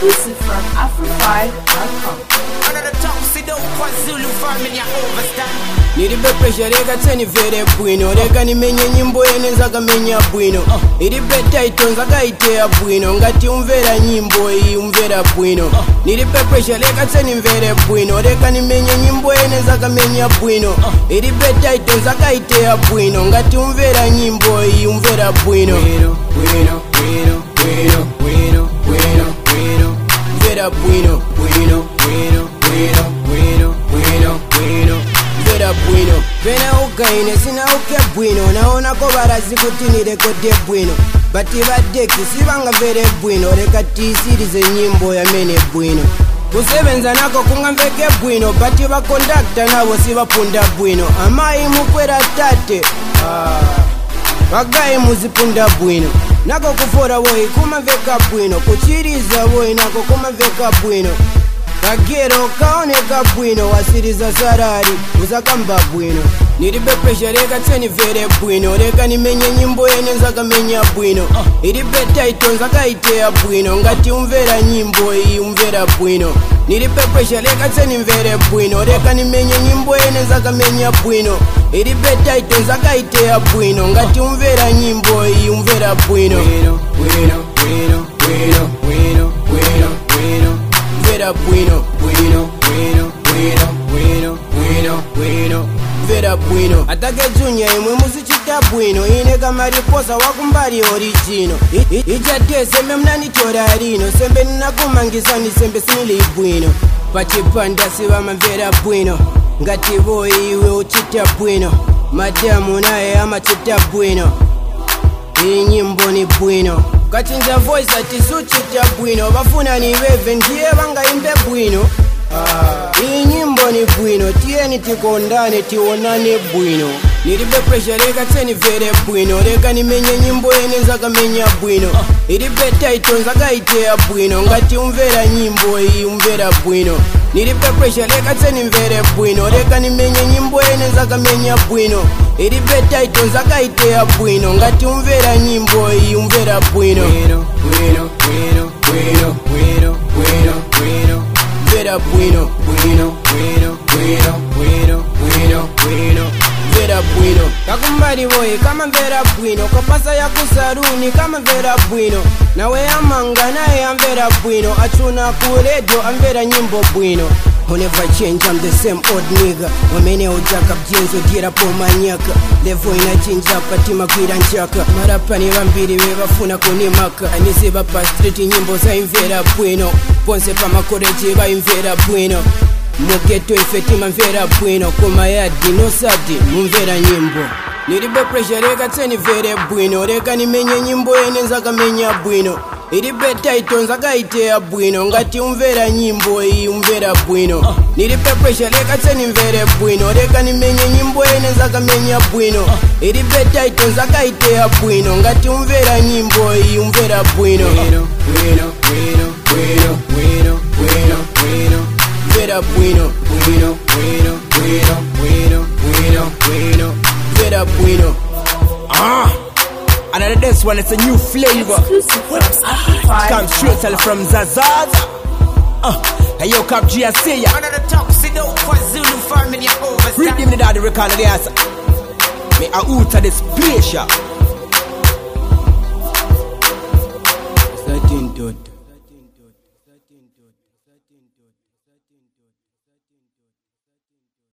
Exclusive from Afro5.com. Another tuxedo kwa Zulu family ya overstand nilibe presha reka tsenimvere bwino reka nimenye nyimbo yene nzakamenya bwino ilibe taito nzakaiteya bwino ngati umvera nyimbo iyi umvera bwino nilibe presha reka tsenimvere bwino reka nimenye nyimbo yene nzakamenya bwino ilibe taito nzakaiteya bwino ngati umvera nyimbo iyi umvera bwino bwino bwino bwino bwino bwino bwino bwino mvera bwino bwino bwino bwino bwino bwino bwino mvera bwino pena ugaine sina uke bwino naonako barazi kuti nirekode bwino bati badeki sivangamvere bwino reka tiisirize nyimbo yamene bwino kusebenza nako kungamveke bwino bati vakondakta navo sivapunda bwino amayi mukwera tate ah. vagayi muzipunda bwino nako kufora woyi kumamveka bwino kuchiriza woyi nako kumamveka bwino kagero kaoneka bwino wasiriza sarari uzakamba bwino nilibe presha reka tsenimvere bwino reka nimenye nyimbo yene nzakamenya bwino ilibe taito nzakaiteya bwino ngati umvera nyimbo iyi umvera bwino nilibe presha reka tsenimvere bwino reka nimenye nyimbo yene nzakamenya bwino ilibe taito nzakaiteya bwino ngati umvera nyimbo iyi umvera bwino bwino bwino bwino bwino bwino bwino bwino mvera bwino bwino bwino bwino bwino bwino bwino mvera bwino atake junya imwe muzichita bwino ine kamariposa wakumbali orijino I- i- ijate sembe mnanitora rino sembe ninakumangisani sembe sinili bwino pachipanda sivamamvera bwino ngati voyi iwe uchita bwino madamu naye amachita bwino iyi nyimbo ni bwino kachinja voice atisuchita bwino vafuna niveve ndiye vangaimbe bwino iyi nyimbo ni bwino tiyeni tikondane tionane bwino nilibe presha reka tsenimvere bwino reka nimenye nyimbo yene nzakamenya bwino ilibe taito nzakaiteya bwino ngati umvera nyimbo iyi umvera bwino nilibe presha reka tsenimvere bwino reka nimenye nyimbo yene nzakamenya bwino ilibe taito nzakaiteya bwino ngati umvera nyimbo iyi umvera bwino bwino bwino bwino bwino bwino bwino bwino mvera bwino bwino bwino bwino bwino bwino bwino mvera bwino kakumbali boye kama mvera bwino kopasa ya kusaruni kama mvera bwino nawe amanga naye amvera bwino achuna ku redio amvera nyimbo bwino Who never change, I'm the same old nigga wamene ujaka byenzo dira po manyaka levo inachinja patima kwira nchaka marapani vambiri vevafuna kunimaka anisiva pa street nyimbo zaimvera bwino ponse pamakoreji vaimvera bwino mugeto ife timamvera bwino kumayadi nosadi mumvera nyimbo nilibe presha reka tsenimvere bwino reka nimenye nyimbo yene nzakamenya bwino ilibe taito nzakaiteya bwino ngati umvera nyimbo iyi umvera bwino nilibe presha reka tsenimvere bwino reka nimenye nyimbo yene nzakamenya bwino ilibe taito nzakaiteya bwino ngati umvera nyimbo iyi umvera bwino bwino bwino bwino bwino bwino bwino bwino mvera bwino bwino bwino bwino bwino bwino bwino mvera bwino Ah, another this one, it's a new flavor. Exclusive from Come straight tell Afro5.com. from Zazaz. Uh, hey yo, Cap G, I see ya. Another tuxedo kwa Zulu family ya overstand Read him the daddy record of the ass. Me a out of this place, ya. Satin dot.